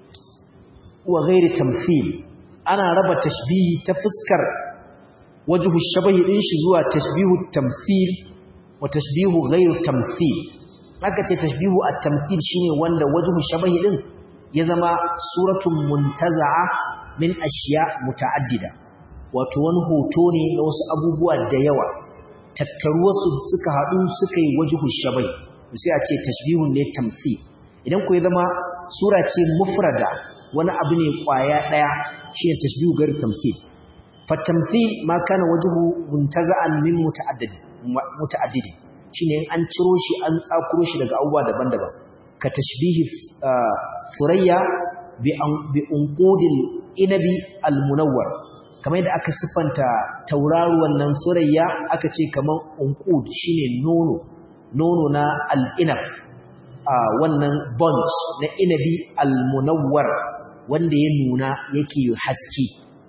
wa ghairi tamthil ana raba tashbihi ta fuskar wajhu shabahi din shi zuwa tashbihu tamthil wa tashbihu ghairu tamthil aka ce tashbihu at-tamthil shine wanda wajhu shabahi din ya zama suratun muntaza'a min ashiya muta'addida wato wani hoto ne na wasu abubuwa da yawa tattaruwarsu suka haɗu suka yi wajhu shabahi sai a ce tashbihun ne tamthil idan ku ya zama sura ce mufrada wani abu ne kwaya daya shine tashbihu gar tamthil fa tamthil ma kana wajhu muntaza'an min muta'addid muta'addid shine an ciro shi an tsakuro shi daga abubuwa daban-daban ka tashbihi surayya bi bi unqudil inabi almunawwar kamar yadda aka sifanta tauraruwan nan surayya aka ce kaman unqud shine nono nono na al-inab a wannan bunch na inabi almunawwar wanda ya nuna yake haske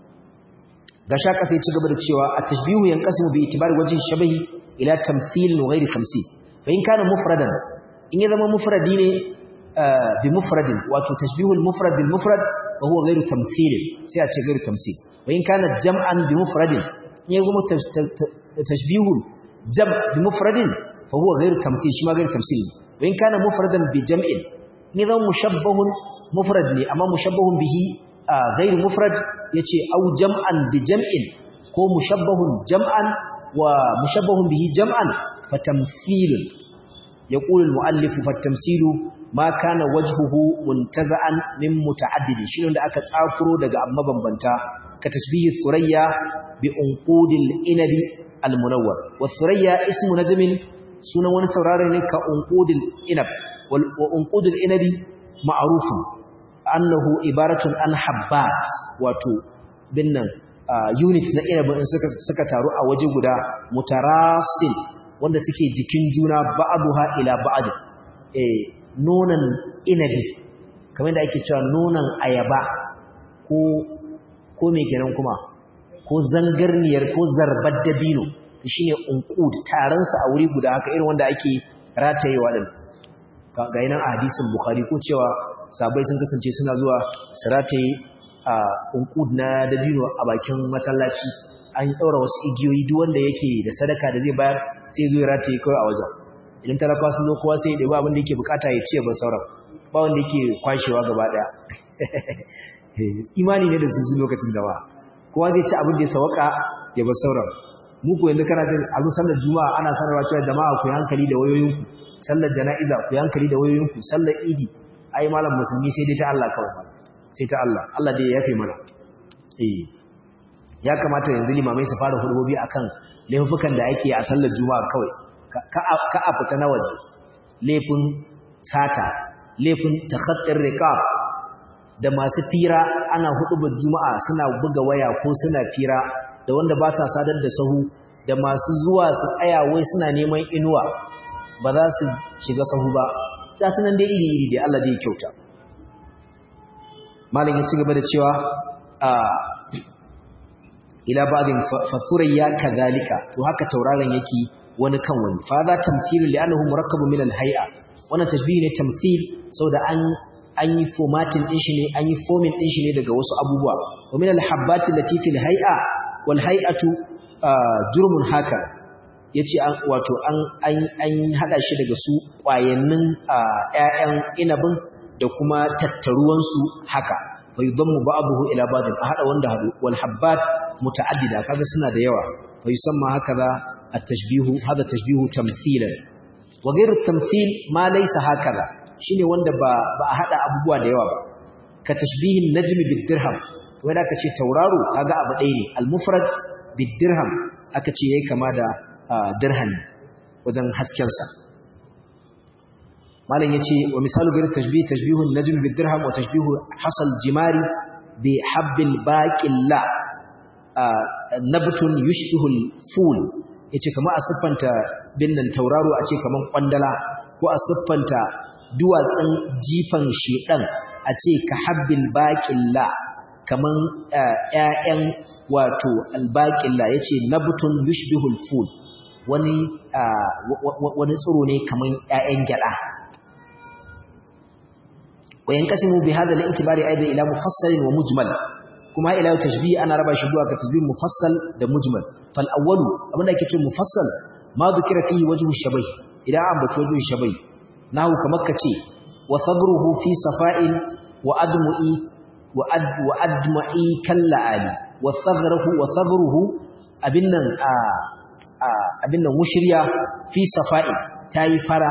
ga shaka sai ci gaba da cewa a tashbihu yanqasimu bi itibari wajhi shabahi ila tamthil wa ghairi tamthil fa in kana mufradan in ya zama mufradi ne bi mufradin wato tashbihul mufrad bil mufrad wa huwa ghairu tamthil sai a ce ghairu tamthil wa in kana jam'an bi mufradin in ya zama tashbihul jam' bi mufradin fa huwa ghairu tamthil shi ma ghairu tamthil وإن كان مفردا بجمع نظام مشبه مفرد لي أما مشبه به آه غير مفرد يتي أو جمعا بجمع كو مشبه جمعا ومشبه به جمعا فتمثيل يقول المؤلف فالتمثيل ما كان وجهه منتزعا من متعدد شنو da aka tsakuro daga amma bambanta ka tasbihi thurayya bi unqudil inabi almunawwar wa thurayya ismu najmin sunan wani tauraro ne ka unqudil inab wal unqudil inabi ma'rufun annahu ibaratun an habbat wato binnan unit na inabin suka suka taru a waje guda mutarasil wanda suke jikin juna ba'aduha ila ba'd eh nonan inabi kamar da ake cewa nonan ayaba ko ko me kenan kuma ko zangarniyar ko zarbar dabino shine unqud taron sa a wuri guda haka irin wanda ake ratayewa din ga yana a hadisin bukhari ko cewa sabai sun kasance suna zuwa su rataye a unqud na dabino a bakin masallaci an daura wasu igiyoyi duk wanda yake da sadaka da zai bayar sai zo ya rataye kai a wajen idan talakawa sun zo kowa sai ya ɗebi abin da yake bukata ya ce ba sauran ba wanda yake kwashewa gaba ɗaya imani ne da su su lokacin da ba kowa zai ci abin da ya sawaka ya ba sauran mu ko yanzu kana jin abin sallar juma'a ana sanarwa cewa jama'a ku yi hankali da wayoyinku sallar jana'iza ku yi hankali da wayoyinku sallar idi ai malam musulmi sai dai ta Allah kawai sai ta Allah Allah dai ya yafe mana eh ya kamata yanzu limamai su fara hudubobi akan laifukan da ake a sallar juma'a kawai ka a fita na waje laifin sata laifin takhattar riqab da masu fira ana hudubar juma'a suna buga waya ko suna fira da wanda ba sa sadar da sahu da masu zuwa su tsaya wai suna neman inuwa ba za su shiga sahu ba za su nan dai iri iri da Allah zai kyauta malam ya ci gaba da cewa a ila ba'din fathurayya kadhalika to haka tauraron yake wani kan wani fa za tamthilu li'annahu murakkabun min al-hay'a wannan tashbihi ne tamthil saboda an an yi formatting din shi ne an yi forming din shi ne daga wasu abubuwa wa min al-habbati allati fil hay'a wal hay'atu jurmun haka yace an wato an an an hada shi daga su kwayannin ƴaƴan inabin da kuma tattaruwan su haka fa yudammu ba'dahu ila ba'd a hada wanda hadu wal habbat muta'addida kaga suna da yawa fa yusamma hakaza at-tashbihu hada tashbihu tamthilan wa ghayru at-tamthil ma laysa hakaza shine wanda ba ba a hada abubuwa da yawa ba ka tashbihin najmi bid dirham to wanda aka ce tauraro kaga abu ɗaya ne al-mufrad bid dirham aka ce yayi kama da dirham wajen hasken sa malam yace wa misalu ghayru tashbih tashbihun najmi bid dirham wa tashbihu hasal jimari bi habbil baqilla nabtun yushbihu al-ful yace kamar a siffanta binnan tauraro a ce kaman kwandala ko a siffanta duwatsun jifan shedan a ce ka habbil baqilla kaman ƴaƴan wato albaqilla yace nabtun yushbihu al-ful wani wani tsiro ne kaman ƴaƴan gyada وينقسم بهذا الاعتبار ايضا الى مفصل ومجمل kuma ila tashbih ana raba shi zuwa ga tashbih mufassal da mujmal fal awwalu abinda yake cewa mufassal ma dhukira fihi wajhu shabah idan an bace wajhu shabah nahu kamar kace wa sabruhu fi safa'in wa admu'i wa ad wa adma'i kalla ali wa sabruhu wa sabruhu abinnan a abinnan mushriya fi safa'in tayi fara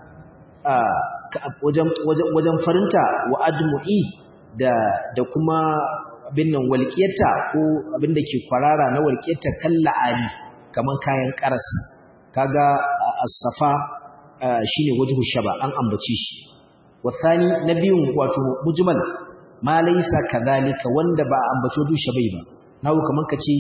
wajen wajen farinta wa admu'i da da kuma abin nan walƙiyarta ko abin da ke kwarara na walƙiyarta kalla ali kaman kayan karas kaga as-safa shine wajhu shaba an ambace shi wasani nabiyun wato mujmal ma laysa kadhalika wanda ba ambace wajhu shabai ba nawo kaman kace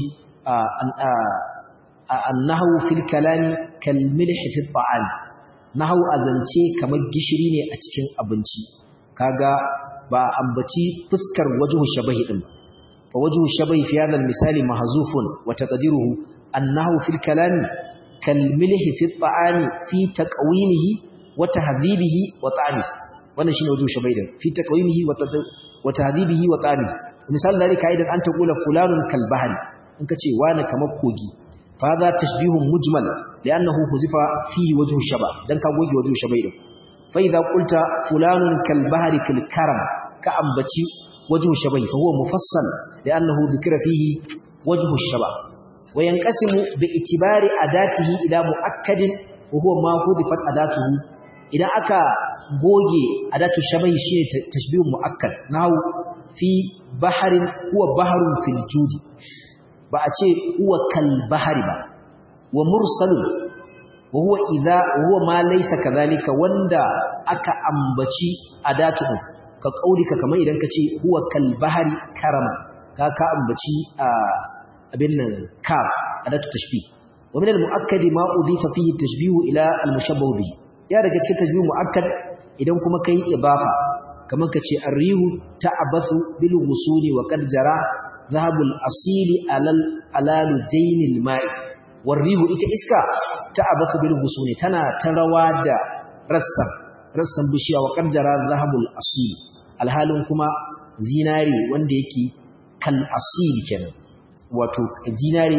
annahu fil kalami kal milh fi ta'am nahu azance kamar gishiri ne a cikin abinci kaga ba ambaci fuskar wajhu shabahi din ba فوجه الشبه في هذا المثال محذوف وتقديره أنه في الكلام كالملح في الطعام في تقويمه وتهذيبه وطعمه wannan shine wajen shabaidan fi taqwimihi wa tahdhibihi wa ta'ami misal dalika aidan an taqula fulanun kal bahri in kace wani kamar kogi fa za tashbihun mujmal li'annahu huzifa fi wajhu shaba dan ka goge wajhu shabaidan fa idza qulta fulanun kal bahri fil karam ka ambaci وجه الشبه فهو مفصل لأنه ذكر فيه وجه الشبه وينقسم باعتبار أداته إلى مؤكد وهو ما حذفت أداته إذا أكا goge adatu shabahi shine tashbihun muakkad nahu fi baharin huwa baharun fil judi ba a ce huwa kal bahari ba wa mursalun wa huwa idha huwa ma laysa kadhalika wanda aka ambaci adatu ka kaulika kamar idan ka ce huwa kal bahari karama ka ka ambaci abin nan kaf adatu tashbih wa min al-mu'akkad ma udhifa fihi tashbih ila al-mushabbah bihi ya daga cikin tashbih mu'akkad idan kuma kai ibafa kamar kace ar-rihu ta'abathu bil wusuli wa qad jara dhahabul asili alal alalu jaynil ma'i war-rihu ita iska ta'abathu bil wusuli tana tarawa da rassan rassan bishiya wa qad jara dhahabul asili alhalin kuma zinare wanda yake kal asili kenan wato zinare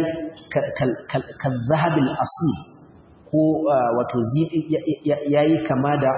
kal zahabil asil ko wato yayi kama da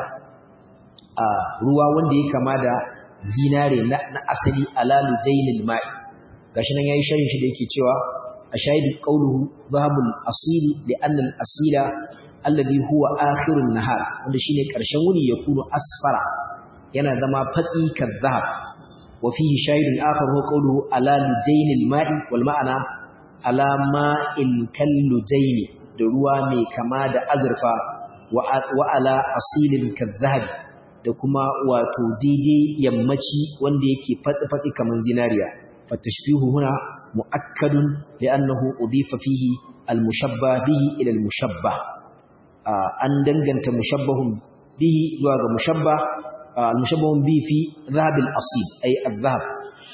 ruwa wanda yake kama da zinare na asali alalu jainil ma'i gashi nan yayi sharhin shi da yake cewa ashaidu qawluhu zahabul asili li anna al asila alladhi huwa akhirun nahar wanda shine karshen wuni yakunu asfara yana zama fatsi kazzab wa fihi shahidun akhar huwa qawluhu ala lujaynil ma'i wal ma'ana ala ma'in kallujayn da ruwa mai kama da azurfa wa ala asilin kazzab da kuma wato daidai yammaci wanda yake fatsi fatsi kaman zinariya fatashbihu huna muakkadun li'annahu udifa fihi al-mushabbah bihi ila al-mushabbah an danganta mushabbahun bihi zuwa ga mushabbah المشبه به في ذهب الأصيل أي الذهب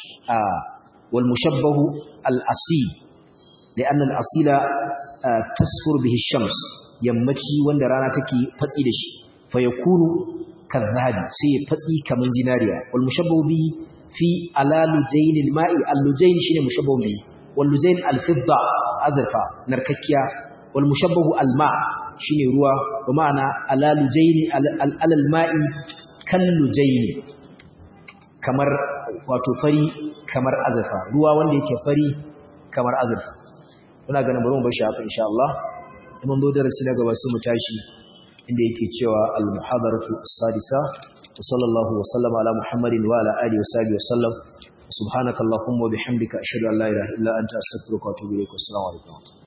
والمشبه الأصيل لأن الأصيل تسفر به الشمس يمتي وندرانا تكي فتئدش فيكون كالذهب سي فتئي كمن زناريا والمشبه به في على لجين الماء اللجين شين مشبه به واللجين الفضة أزرفا نرككيا والمشبه الماء شين روا ومعنى على لجين على الماء kallu jaini kamar wato fari kamar azurfa ruwa wanda yake fari kamar azurfa muna ganin bari mu bar shi haka insha Allah sai mun zo darasi na gaba sai mu tashi inda yake cewa al-muhadaratu as-sadisa wa sallallahu wa sallama ala muhammadin wa ala alihi wa sahbihi wa sallam subhanakallahumma wa bihamdika ashhadu an la ilaha illa anta astaghfiruka wa atubu ilaik assalamu alaikum